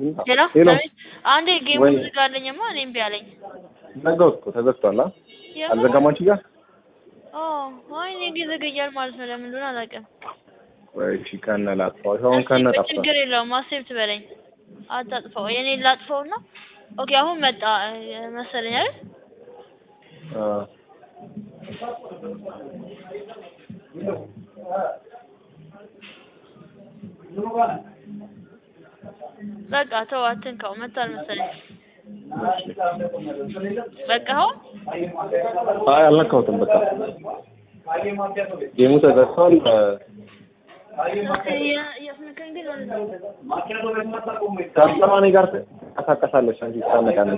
ሄሎ ሄሎ አቤት። አንዴ ጌሙ ወይ- ዝጋለኝማ እኔ እምቢ አለኝ። ዘጋሁት እኮ ተዘግቷል። አ የምር? አልዘጋም አንቺ ጋር ኦ አይ እኔ ጊዜ ዘገያል ማለት ነው። ለምን እንደሆነ አላውቅም። ወይ እሺ ከነ ላጥፋው አሁን እስኪ ከነ ቆይ ጠፍቷል። ችግር የለውም አሴፕት በለኝ። አታጥፋው። የኔ ላጥፋውና ኦኬ አሁን መጣ እ፣ መሰለኝ አይደል? አ በቃ ተው አትንካው። መጣል መሰለኝ። በቃ አሁን አይ አልነካሁትም። በቃ ጌሙ ተዘግቷል። እያስነካኝ ግን ማለት ነው። ከአስተማሪ ጋር ትንቀሳቀሳለች አንቺ ትታነቃለች።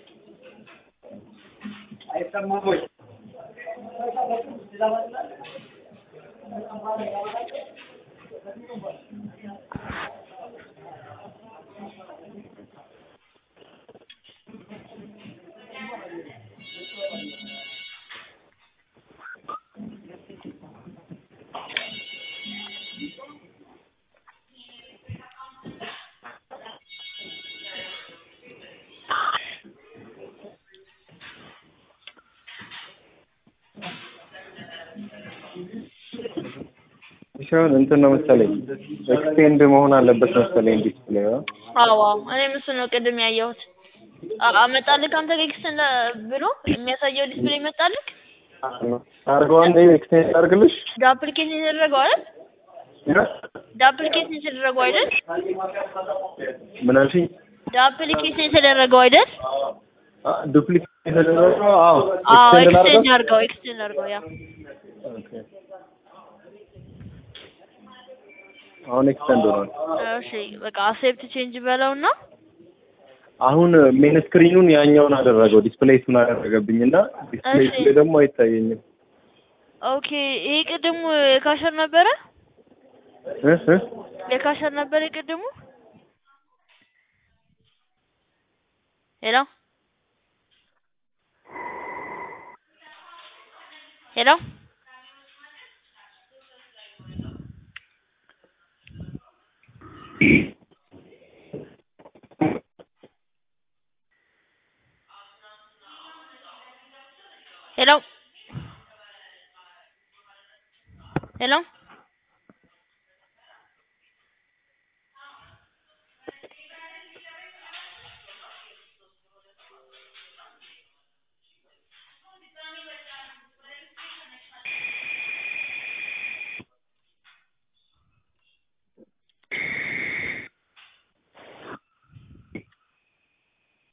ሲሆን እንትን ነው መሰለኝ ኤክስቴንድ መሆን አለበት መሰለኝ ዲስፕሌይ አ አዎ አዎ እኔም እሱን ነው ቅድም ያየሁት። አ- አመጣልህ አንተ ጋር ኤክስተንድ ብሎ የሚያሳየው ዲስፕሌይ መጣልህ። አርገው አንዴ ኤክስቴንድ አርግልሽ ዳፕሊኬሽን የተደረገው አይደል? ዳፕሊኬሽን የተደረገው አይደል? ምን አልሽኝ? ዳፕሊኬሽን የተደረገው አይደል? ዱፕሊኬት የተደረገው አዎ አዎ ኤክስቴንድ ኤክስቴንድ ላድርገው? አድርገው ኤክስቴንድ አድርገው ያ ኦኬ። አሁን ኤክስቴንድ ሆኗል። እሺ በቃ አሴፕት ቼንጅ በለውና አሁን ሜን ስክሪኑን ያኛውን አደረገው ዲስፕሌይሱን አደረገብኝ እና ዲስፕሌይ እሺ። ላይ ደግሞ አይታየኝም። ኦኬ ይሄ ቅድሙ የካሸር ነበረ እ እ የካሸር ነበረ የቅድሙ ሄሎ ሄሎ ሄሎ ሄሎ